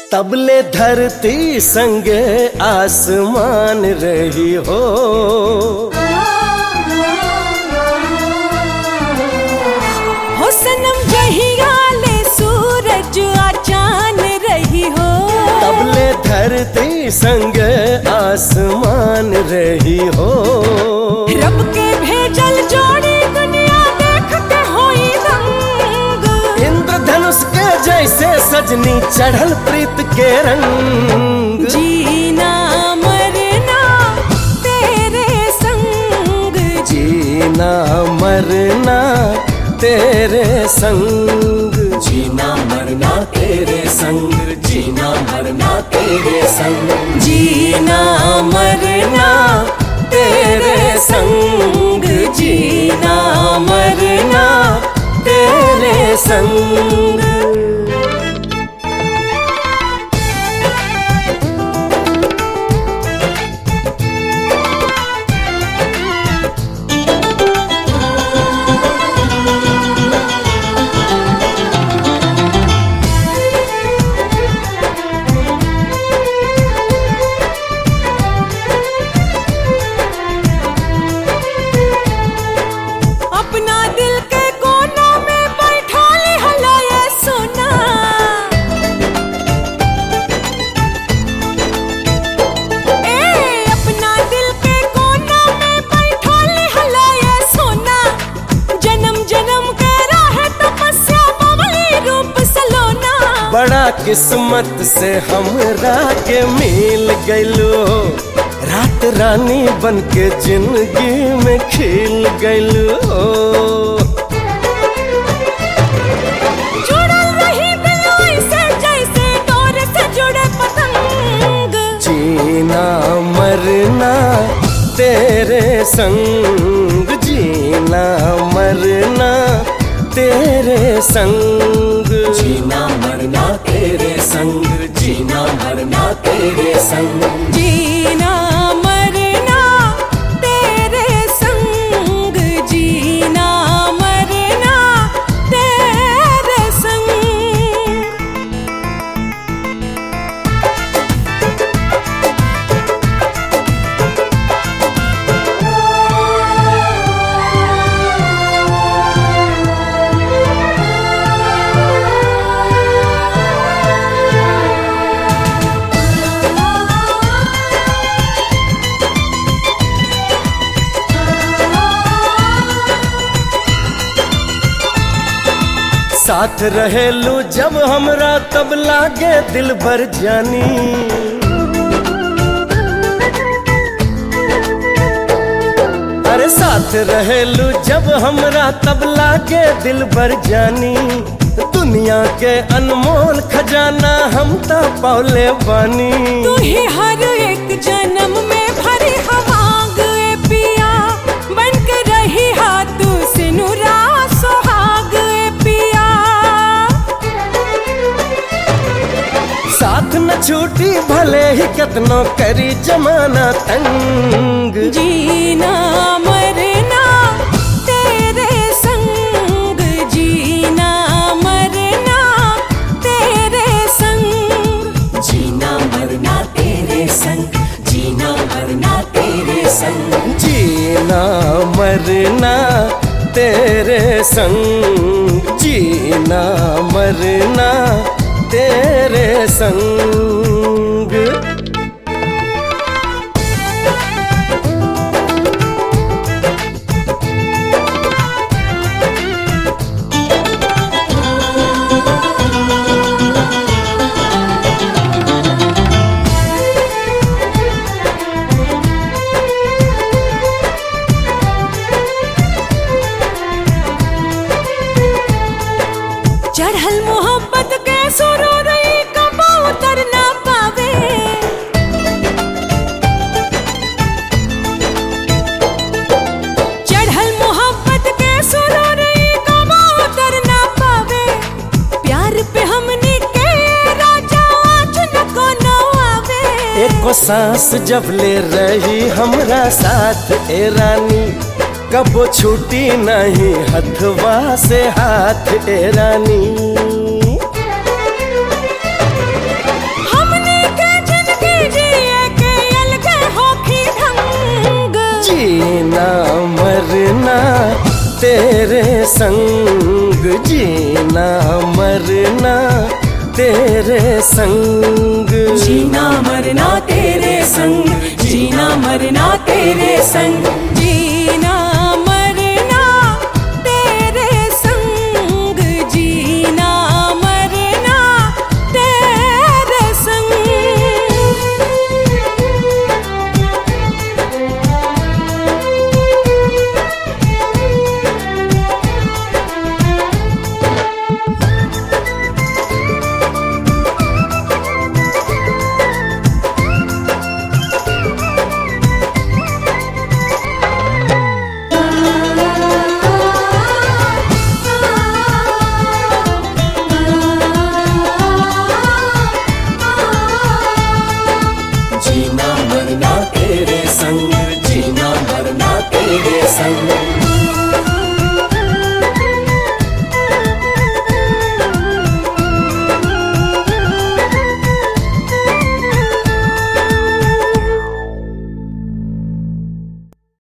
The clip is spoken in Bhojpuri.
तबले धरती संग आसमान रही हो हो सनम जहिया ले सूरज आ चान रही हो तबले धरती संग आसमान रही हो रब के भेजल जोड़ी दुनिया देखते होई रंग इंद्रधनुष के जैसे सजनी चढ़ल प्रीत के रंग जीना मरना तेरे संग जीना मरना तेरे संग जीना मरना तेरे संग जीना मरना तेरे संग जीना मरना तेरे संग जीना मरना तेरे संग अपना दिल के कोना में बैठा ले हला ये सोना ए अपना दिल के कोना में बैठा ले हला ये सोना जन्म जन्म के राह तपस्या बबली रूप सलोना बड़ा किस्मत से हमरा के मिल गइलो रात रानी बन के जिंदगी में खिल गइलो जुड़ल रही दिल ऐसे जैसे डोर से जुड़े पतंग जीना मरना तेरे संग जीना मरना तेरे संग जीना मरना तेरे संग जीना मरना तेरे संग जीना मरना तेरे संग जीना मरना तेरे संग साथ रहेलू जब हमरा तब लागे दिल भर जानी अरे साथ रहेलू जब हमरा तब लागे दिल भर जानी दुनिया के अनमोल खजाना हम तो पौले बानी तू ही हर एक जन्म में भरी हवांग ए पिया बन के रही हाथ से नुरा सुहाग ए पिया साथ न छूटी भले ही कितनो करी जमाना तंग जीना मरना तेरे संग जीना मरना तेरे संग जीना मरना तेरे संग जीना मरना तेरे संग जीना मरना तेरे संग जीना मरना तेरे संग चढ़ल मोहब्बत के सुरूर कबो उतर ना पावे चढ़ल मोहब्बत के सुरूर कबो उतर ना पावे प्यार पे हमने के राजा आज न को न आवे एको सांस जब ले रही हमरा साथ ए रानी कबो छूटी नहीं हथवा से हाथ ए रानी तेरे संग जीना मरना तेरे संग जीना मरना तेरे संग जीना मरना तेरे संग जीना